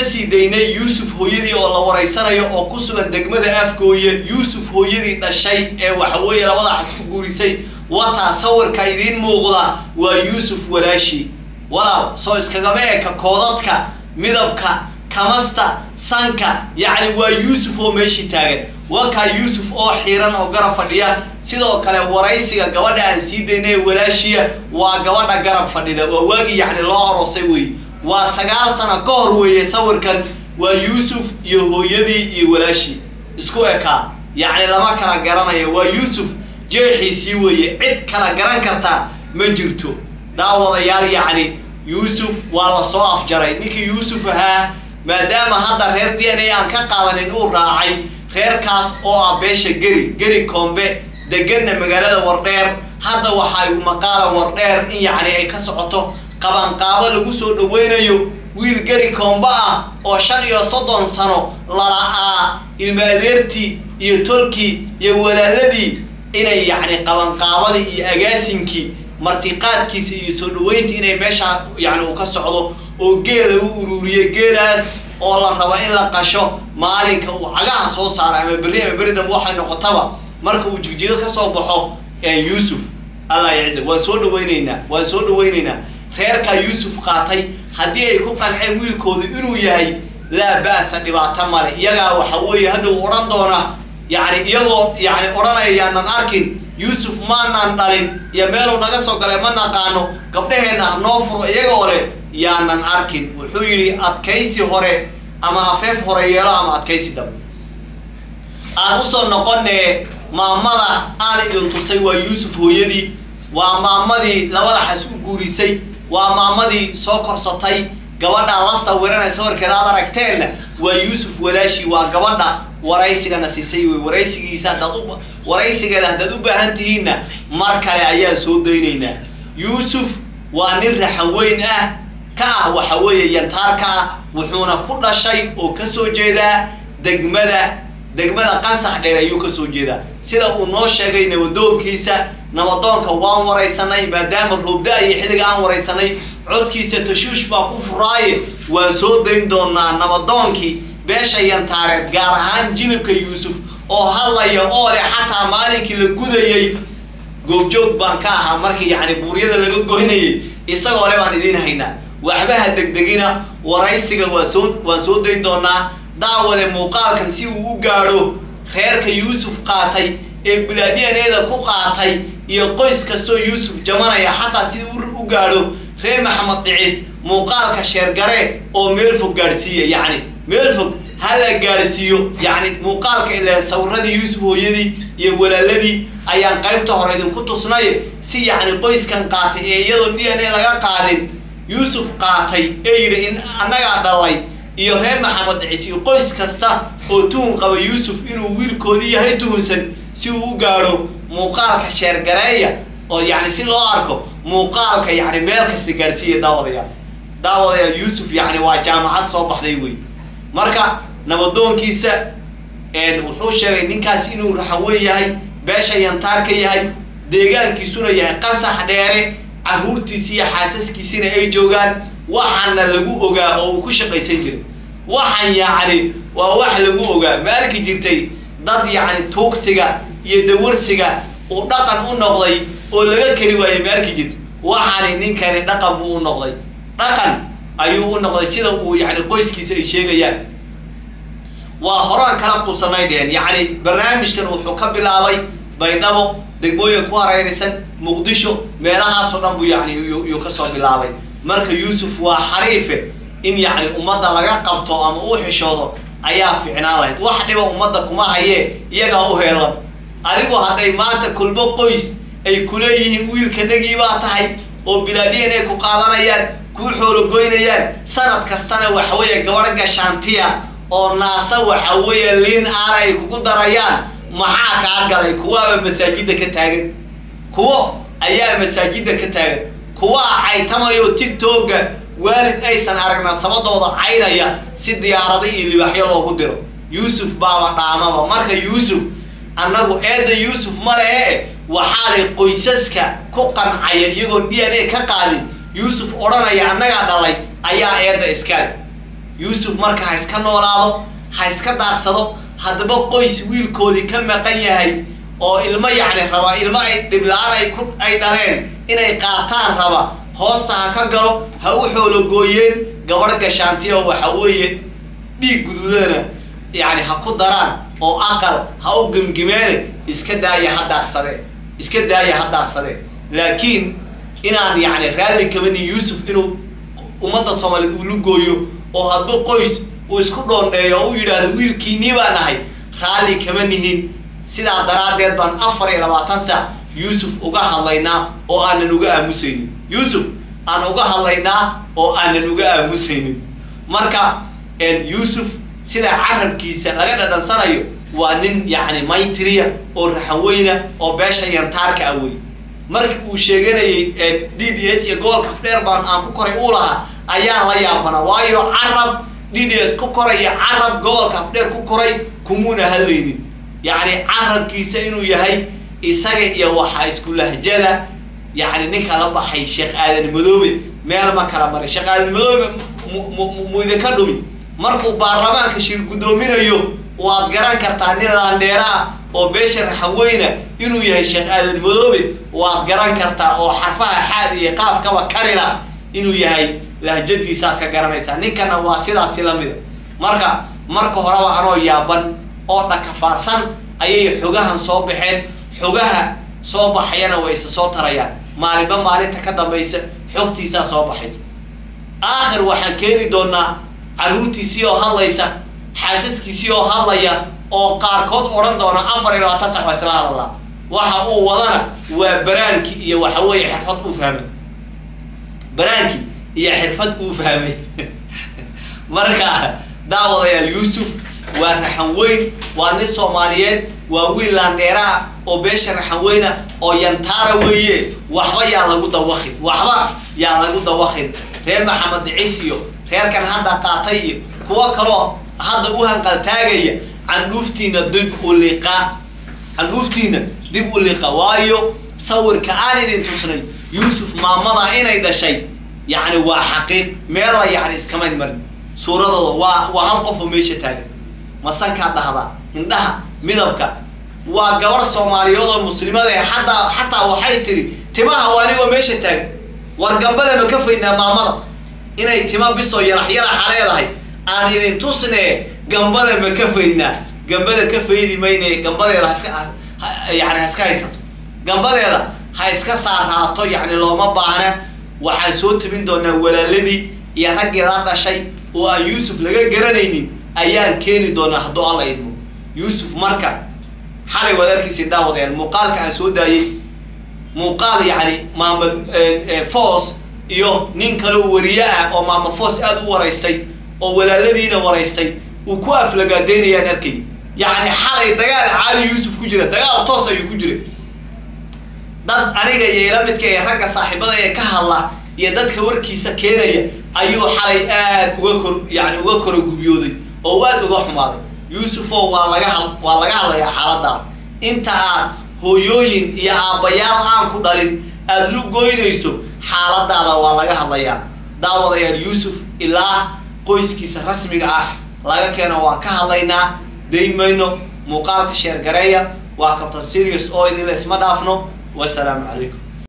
sii daynay yuusuf hooyadii oo la waraysanayo oo ku sugan degmada afgooye yuusuf hooyadii dhashay ee waxaweeye labadaxas ku guurisay wataa sawirka idiin muuqda waa yuusuf walaashi walaal soo iskagama eka koodadka midabka kamasta sanka yacni waa yuusuf oo meeshii taagan wakaa yuusuf oo xiiran oo garab fadhiya sidoo kale waraysiga gabadha aan sii daynay walaashiya waa gabadha garab fadhida waa waagii yacni loo aroosay wey waa sagaal sano ka hor weeye sawirkan waa yuusuf iyo hooyadii iyo walaashii isku ekaa yacni lama kala garanayo waa yuusuf jeexiisii weeye cid kala garan karta ma jirto daawadayaal yacni yuusuf waa la soo afjaray ninkii yuusuf ahaa maadaama hadda reer d n a aan ka qaadanin uu raacay reerkaas oo ah beesha geri geri koombe deganna magaalada wardheer hadda waxay maqaala wardheer in yacni ay ka socoto qabanqaabo lagu soo dhaweynayo wiil geri koombe ah oo shan iyo soddon sano lala-aa ilma adeertii iyo tolkii iyo walaaladii inay yacni qabanqaabadii iyo agaasinkii martiqaadkiisa iyo soo dhaweynta inay meeshaa yacni uu ka socdo oo geel lagu ururiyo geelaas oo la rabo in la qasho maalinka uu cagaha soo saaro ama berri ama berri dambe waxay noqotaba marka uu jigjigo ka soo baxo ee yuusuf allah yacza waan soo dhaweyneynaa waan soo dhaweyneynaa reerkaa yuusuf qaatay haddii ay ku qanceen wiilkoodu inuu yahay laa ba'sa dhibaato male iyagaa waxa weeye hadhow odhan doona yacni iyagoo yacni odhanaya yaanan arkin yuusuf maanaan dhalin iyo meeluu naga soo galay ma naqaano gabdhaheenna ha noo furo iyagoo leh yaanan arkin wuxuu yidhi adkaysi hore ama afeef hore yeelo ama adkaysi dambe aan usoo noqonee maamada aan idin tusay waa yuusuf hooyadii waa maamadii labada xas u guurisay waa maamadii soo korsatay gabadhaa la sawiranay sawirkeeda aad aragteenna waa yuusuf walaashi waa gabadha waraysigana siisay wey waraysigiisa haddaad u waraysigeeda haddaad u baahan tihiinna mar kale ayaan soo daynaynaa yuusuf waa nin raxan weyn ah ka ah waxa weeye yantaarka ah wuxuuna ku dhashay oo kasoo jeedaa degmada degmada qansax dheer ayuu kasoo jeedaa sida uu noo sheegay nabadoonkiisa nabadoonka waan waraysanay maadaama roobda iyo xilliga aan waraysanay codkiisa tashuush baa ku furaaye waan soo dayn doonaa nabadoonkii beesha yantaareed gaar ahaan jinibka yuusuf oo hadlaya oo leh xataa maalinkii la gudayey goobjoog baan ka ahaa markii yacni buuryada laga goynayay isagoo le baan idiin haynaa waxbaha degdegina waraysiga waa soo waan soo dayn doonaa daawade muuqaalkan si uu u gaadho reerka yuusuf qaatay ee bilaadyaneeda ku qaatay iyo qoys kastoo yuusuf jamanaya xataa si u gaadho reer maxamed dhicis muuqaalka sheergare oo meel fog gaadhsiiya yacni meel fog hala gaadhsiiyo yacni muuqaalka ile sawiradii yuusuf hooyadii iyo walaaladii ayaan qaybta hore idinku tusnay si yacni qoyskan qaatay ee iyadoo d n a laga qaadin yuusuf qaatay ee yidhi in annagaa dhalay iyo reer maxamed dhicis iyo qoys kasta oo tuhun qaba yuusuf inuu wiilkoodii yahay tuhunsan si uu u gaadho muuqaalka sheergareeya oo yacni si loo arko muuqaalka yacni meel kasta gaadhsiiya daawadayaal daawadayaal yuusuf yacni waa jaamacad soo baxday wey marka nabadoonkiisa wuxuu sheegay ninkaas inuu raxaweyn yahay beesha yantaar ka yahay deegaankiisuna yahay qasax dheere carruurtiisi iyo xaasaskiisina ay joogaan waxaana lagu ogaa oo uu ku shaqaysan jiray waxaan yacni waa wax lagu ogaa ma arki jirtay dad yacni tuugsiga iyo dawarsiga uu dhaqan u noqday oo laga kari waayey ma arki jirtay waxaani ninkani dhaqan buu u noqday dhaqan ayuu u noqday sida uu yacni qoyskiisa ay sheegayaan waa horaan kala qusanay dheheen yacni barnaamijkan wuxuu ka bilaabay baydhabo degmooyin ku hareeraysan muqdisho meelahaasoo dhan buu yacni yuu kasoo bilaabay marka yuusuf waa xariife in yacni ummadda laga qabto ama uu xishoodo ayaa ficnaan lahayd wax dhiba ummadda kuma hayee iyagaa u heelan adigu hadday maanta kulmo qoys ay kuleeyihiin wiilkanagii baa tahay oo bilaadhiyan ay ku qaadanayaan kuu xoologoynayaan sanad kastana waxaweeye gabadh gashaantiya oo naasa waxa weeye liin aana ay kugu darayaan maxaa kaa galay kuwaaba masaajidda ka taagan kuwo ayaa masaajidda ka taagan kuwaa caytamayo tigtooga waalid aysan aragna sabadooda caynaya si diyaarado iyo libaaxyo loogu diro yuusuf baaba dhaamaba marka yuusuf annagu eedda yuusuf ma lehe waxaa lay qoysaska ku qancaya iyagoo d n a ka qaadin yuusuf odhanaya annagaa dhalay ayaa eedda iskale yuusuf marka ha iska noolaado ha iska daaqsado haddaba qoys wiilkoodii ka maqan yahay oo ilmo yacni raba ilmo ay dhibla-aan ay ku ay dhaleen inay qaataan raba hoosta ha ka galo ha u xoologooyeen gabadh gashaanti oo waxa weeye dhiig guduudana yacni ha ku daraan oo aqal ha u gemgimeene iska daaya ha daaqsadee iska daaya ha daaqsadee laakiin inaan yacni raalli kabanin yuusuf inuu ummadda soomaaliyeed uu lugooyo oo hadduu qoys uu isku dhoondheeyo oo u yidhaahdo wiilkiinii baa nahay raalli kama nihin sidaa daraaddeed baan afar iyo labaatan saac yuusuf uga hadlaynaa oo aanan uga aamusaynin yuusuf aan uga hadlaynaa oo aanan uga aamusaynin marka yuusuf sida carabkiisa laga dhadhansanayo waa nin yacni maytriya oo raxaweyna oo beesha yantaarka awey markii uu sheeganayay d d s iyo gobolka fdheer baan aan ku koray uu lahaa ayaan la yaabana waayo carab d d s ku koray iyo carab gobolka fdheer ku koray kumuuna hadlaynin yacni carabkiisa inuu yahay isaga iyo waxaa isku lahjada yacni ninka la baxay sheekh aadan madoobe meel ma kala maray sheekh aadan madoobe mu idinka dhumi markuu baarlamaanka shir guddoominayo waad garan kartaa nin laandheera ah oo beesha raxaweyna inuu yahay sheekh aadan madoobe waad garan kartaa oo xarfaha xaad iyo qaafkaba karila inuu yahay lahjadiisaad ka garanaysaa ninkana waa sidaasi lamida marka marka horeba anoo yaaban oo dhakafaarsan ayay xogahan soo baxeen xogaha soo baxayana way isa soo tarayaan maalinba maalinta ka dambaysa xogtiisaa soo baxaysa aakhir waxaan keeni doonaa carruurtiisii oo hadlaysa xaasaskiisii oo hadlaya oo qaarkood odhan doona afar iyo labaatan sac baa isla hadalaa waxa uu wadana waa baraanki iyo waxa weeye xirfad uu fahmay baraanki iyo xirfad uu fahmay marka daawadayaal yuusuf waa raxan weyn waa nin soomaaliyeed waa wiil laandheeraa oo beesha raxan weyna oo yantaara weeye waxba yaa lagu dawaqin waxba yaa lagu dawaqin reer maxamed dhicis iyo reerkan hadda qaatay iyo kuwo kaloo hadda u hanqaltaagaya candhuuftiina dib u liqa candhuuftiina dib u liqa waayo sawirka aan idin tusnay yuusuf maamada inay dhashay yacni waa xaqiiq meella yacni iskamayn marin suuradooda waa waa hal qof oo meesha taagan masankaa dhahdaa indhaha midabka waa gabar soomaaliyeed oo muslimada ee xataa xataa waxay tiri timaha waa anigoo meesha taagan war gambada ma ka faydnaa maamada inay tima bisoo yarax yaraxa leedahay aan idin tusnee gambada ma ka faydnaa gambada ka faydi mayne gambadeeda haska yani ha iska haysato gambadeeda ha iska saaraato yacni looma baahna waxaan soo tabin doonaa walaaladii iyo raggii la dhashay oo aan yuusuf laga garanaynin ayaan keeni doonaa hadduu alla idmo yuusuf marka xalay waad arkaysa daawadayaal muuqaalka aan soo daayey muuqaal yacni maama foos iyo nin kale oo wariye ah oo maama foos aada u waraystay oo walaaladiina waraystay uu ku aflagaadeynayaan arkay yacni xalay dagaal caali yuusuf ku jira dagaal toos ayuu ku jira dad aniga iyo ila midka ee ragga saaxiibada ee ka hadla iyo dadka warkiisa keenaya ayuu xalay aada uga kor yani uga koro gubyooday oo aada uga xumaaday yuusufo waa laga had waa laga hadlayaa xaaladdaa inta aad hooyooyin iyo aabbayaal aan ku dhalin aada lu goynayso xaaladaada waa laga hadlayaa daawadayaal yuusuf ilaa qoyskiisa rasmiga ah laga keeno waa ka hadlaynaa daymayno muuqaalka sheergareeya waa cabtan serious oo idinla isma dhaafno wasalaamu calaykum